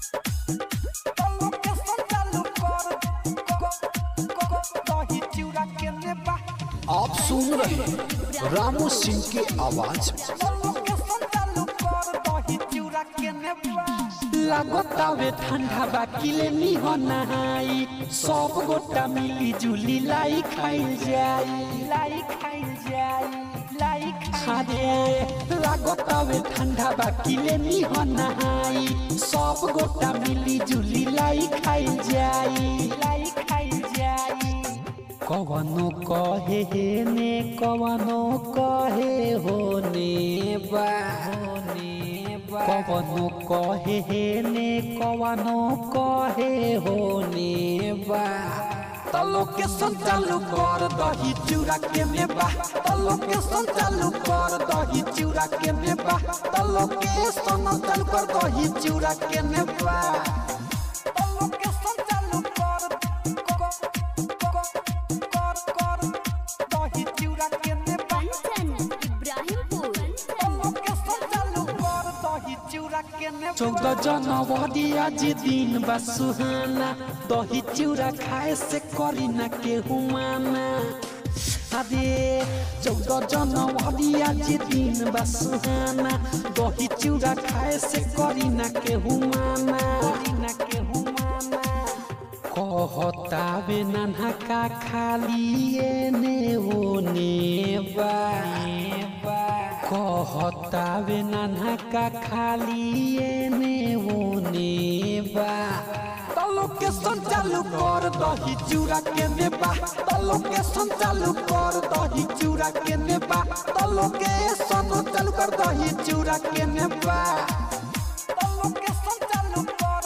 location चालू कर दही चूड़ा के नेबा आप सुन रहे हैं रामू सिंह की आवाज में लोकेशन चालू कर दही चूड़ा के नेबा लागतावे ठंडा बाकिले निह नहाई सब गोटा मिली जुली लाई खाइल जाई लाई खाइल जाई लाई अरे लागतावे ठंडा बाकिले निह नहाई सब गोटा मिली जुली लाई खाइल जाई लाई खाइल जाई कवनो कहे हे ने कवनो कहे होने बा होने बा कवनो कहे हे ने कवनो कहे होने बा तलो के संचालू कर दही चूड़ा के मेबा तलो के संचालू कर दही चूड़ा के मेबा तलो के संचालू कर दही चूड़ा के मेबा लोकेशन चालू कर कर कर दही चूड़ा के नेबा कंचन इब्राहिमपुर लोकेशन चालू कर दही चूड़ा के नेबा चौदह जनवरी आज दिन बा सुहाना दही चिउरा खाए से करी ना केहू माना अरे चौदह जनवरी आज दिन बा सुहाना दही चिउरा खाए से करी ना केहू माना करी ना केहू माना कहतावे नन्हा का खाली एने ओने बा कहतावे नन्हा का खाली एने ओने बा तलो के संचालू कर दही चूड़ा के नेबा तलो के संचालू कर दही चूड़ा के नेबा तलो के संचालू कर दही चूड़ा के नेबा लोकेशन चालू कर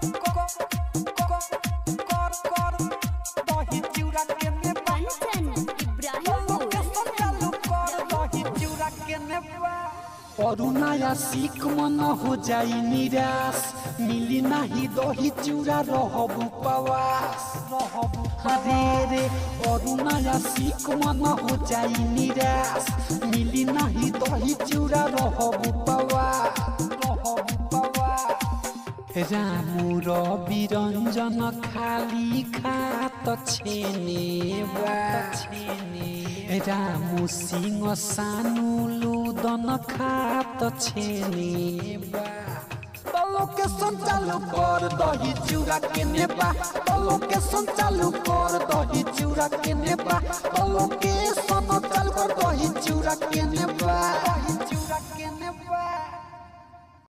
कर कर दही चूड़ा के नेबा कंचन इब्राहिमपुर लोकेशन चालू कर दही चूड़ा के नेबा और नया सीख मन हो जाई निराश मिली नहीं दही चूड़ा रहब उपवास रहब अरे रे और नया सीख मन हो जाई निराश मिली नहीं दही चूड़ा रहब उपवास रहब उपवास रामू रवि रंजन खाली खात छेने बा छेने रामू सिंह सानु लुदन खात छेने बा तलो के संचालू कर दही चूड़ा के नेबा तलो के संचालू कर दही चूड़ा के नेबा तलो के संचालू कर दही चूड़ा के नेबा दही चूड़ा